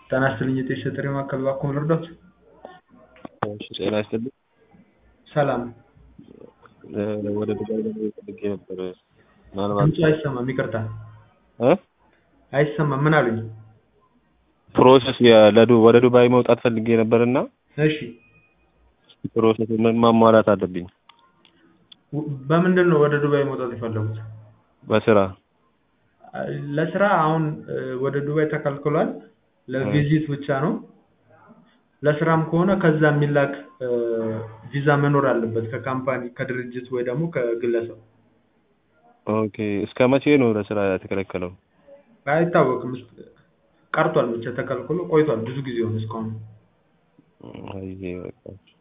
ጤና ይስጥልኝ የጤና ጥሪ ማዕከል እባክዎ ልርዳዎት? እሺ ጤና ይስጥልኝ። ሰላም ወደ ዱባይ ለመሄድ ፈልጌ ነበር። ምናልባት ድምፁ አይሰማም ይቅርታ እ አይሰማም ምን አሉኝ? ፕሮሰስ የ- ለዱ- ወደ ዱባይ መውጣት ፈልጌ ነበር እና እሺ ፕሮሰስ ምን ማሟላት አለብኝ? ው- በምንድን ነው ወደ ዱባይ መውጣት የፈለጉት? በስራ ለስራ አሁን እ፣ ወደ ዱባይ ተከልክሏል። ለቪዚት ብቻ ነው። ለስራም ከሆነ ከዛ የሚላክ እ፣ ቪዛ መኖር አለበት ከካምፓኒ ከድርጅት ወይ ደግሞ ከግለሰብ ኦኬ። እስከ መቼ ነው ለስራ የተከለከለው? አይታወቅም። እስ- ቀርቷል ብቻ ተከልክሎ ቆይቷል። ብዙ ጊዜ ሆነ እስካሁን። አይ በቃ